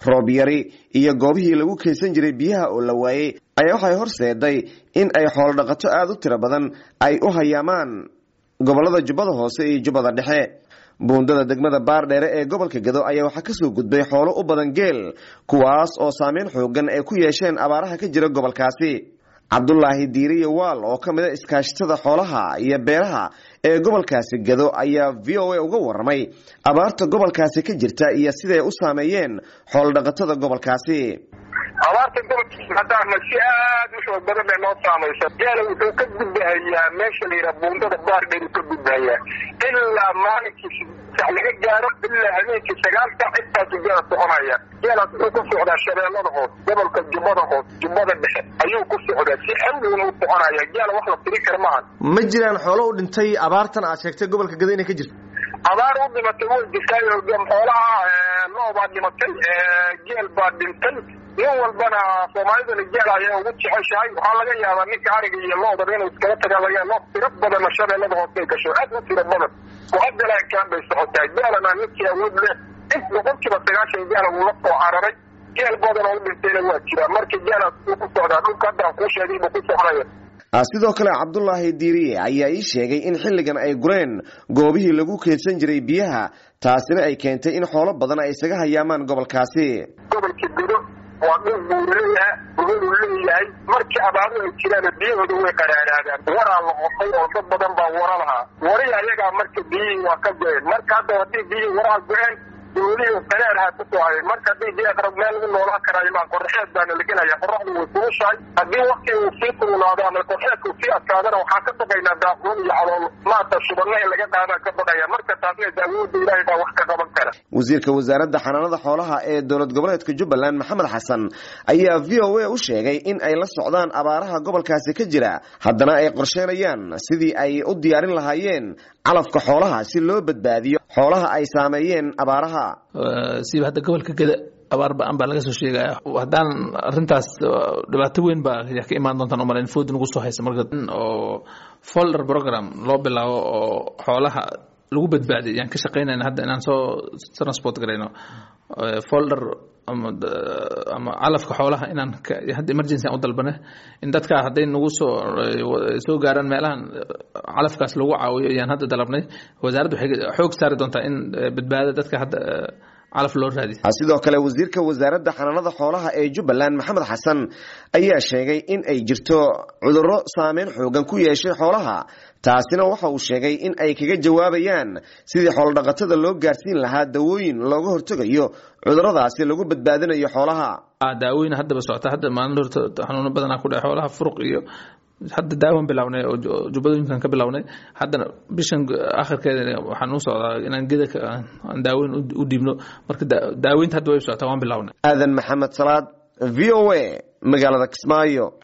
roob yari iyo goobihii lagu kaysan jiray biyaha oo la waayey ayaa waxay horseeday in ay xoolodhaqato aada u tiro badan ay u hayaamaan gobolada jubbada hoose iyo jubbada dhexe buundada degmada baardheere ee gobolka gado ayaa waxaa kasoo gudbay xoolo u badan geel kuwaas oo saameyn xoogan ay ku yeesheen abaaraha ka jira gobolkaasi cabdulaahi diiriye waal oo ka mid a iskaashatada xoolaha iyo beeraha ee gobolkaasi gado ayaa v o a uga waramay abaarta gobolkaasi ka jirta iyo siday u saameeyeen xoolodhaqatada gobolkaasi abaarta gobolkiisa haddaana si aad u xoog badan bay noo saamaysa geela wuxuu ka gudbahayaa meesha la yidhaha buundada baardheer ka gudbahayaa ilaa maalinkii sax laga gaaro ilaa habeenkii sagaal saac intaasu geela soconaya geelaas wuxuu ku socdaa shabeellada hoos gobolka jubbada hoos jubbada dhexe ayuu ku socdaa si xawliguna u soconaya geela wax la tiri kara maahan ma jiraan xoolo u dhintay abaartan aad sheegtay gobolka gado inay ka jirto abaar u dhimatay way jirtaayo xoolaha loo baa dhimatay geel baa dhintay nin walbana soomaalidana geel ayaa ugu jeceshahay waxaa laga yaabaa ninka ariga iyo loodaba inuu iskala tagaa lo tiro badanna shabeellada hoosay gasho aad u tiro badan oo hadalaankaan bay socotaa geelana ninkii awood leh in boqolkiiba sagaashan geela uu la soo cararay geel badan oo u dhintayna waa jiraa marka geelaas uu ku socdaa dhulka haddaan kuu sheegay buu ku soconaya sidoo kale cabdulaahi diiriye ayaa ii sheegay in xilligan ay gureen goobihii lagu keedsan jiray biyaha taasina ay keentay in xoolo badan ay isaga hayaamaan gobolkaasi gobolka gudo waa dhul buu leeyahay buhuru leeyahay markii abaaru ay jiraan biyahooda way qaraaraadaan waraa la qofay oo dad badan baa wara lahaa warihi ayagaa marka biyihii waa ka go-een marka hadda haddii biyihii waraha go-een dowlihii qaraarha ku soo hayay marka haddii biya qarab meel lagu noolaan karaayo maa qorxeed baana la gelaya qoraxdu way kulushahay haddii wakti uu sii kululaado ama qorxeedka uu sii adkaadana waxaan ka baqaynaa daaquun iyo calool maata shubadna in laga qaadaan ka baqaya marka taasna daawooda ilaahay baa wax ka qaban kara wasiirka wasaaradda xanaanada xoolaha ee dowlad goboleedka jubbaland maxamed xasan ayaa v o a u sheegay in ay la socdaan abaaraha gobolkaasi ka jira haddana ay qorsheenayaan sidii ay u diyaarin lahaayeen calafka xoolaha si loo badbaadiyo xoolaha ay saameeyeen abaaraha siba hadda gobolka geda abaar ba-an baa laga soo sheegaya haddaan arintaas dhibaato weyn baa ka imaan doontaan umalayn food nagu soo haysa marka oo folder program loo bilaabo oo xoolaha lagu badbaadiy yaan ka shaqaynayna hadda inaan soo transport garayno folder ama ama calafka xoolaha inaan hadda emergency aan u dalbane in dadka hadday nagu soo soo gaaraan meelahan calafkaas lagu caawiyo ayaan hadda dalabnay wasaaraddu waxay xoog saari doontaa in badbaada dadka hadda calaf loo raadiy sidoo kale wasiirka wasaaradda xanaanada xoolaha ee jubbaland maxamed xasan ayaa sheegay in ay jirto cudurro saameyn xoogan ku yeeshay xoolaha taasina waxa uu sheegay in ay kaga jawaabayaan sidii xoolodhaqatada loo gaarsiin lahaa dawooyin looga hortegayo cuduradaasi lagu badbaadinayo xoolaha daawooyin haddaba socota hadda maalin horta xanuuno badanaa ku dhaca xoolaha furuq iyo hadda daawan bilownay oo jubbadooyinkan ka bilownay haddana bishan akhirkeeda waxaan u socdaa inaan geda aan daaweyn u dhiibno marka daaweynta hadda way socotaa waan bilownay aadan maxamed salaad v o a magaalada kismaayo